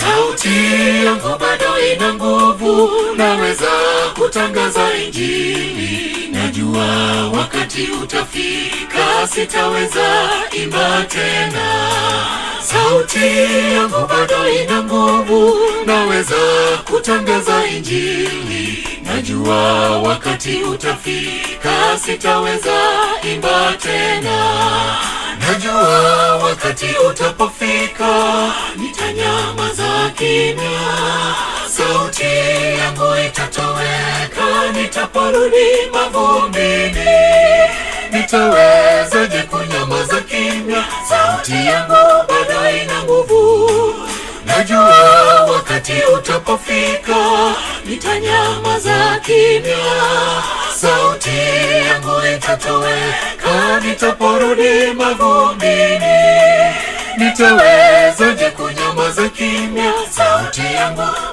sauti yangu bado ina nguvu, naweza kutangaza Injili. Najua wakati utafika, sitaweza imba tena. Sauti yangu bado ina nguvu, naweza kutangaza Injili. Najua wakati utafika, sitaweza imba tena. Najua wakati utapofika, nitanyamaza kimya. Sauti yangu itatoweka, nitaporudi mavumbini. Nitawezaje kunyamaza kimya? Sauti yangu bado ina nguvu. Najua wakati utapofika, nitanyamaza kimya. Sauti yangu itatoweka, nitaporudi mavumbini. Nitawezaje kunyamaza kimya? Sauti yangu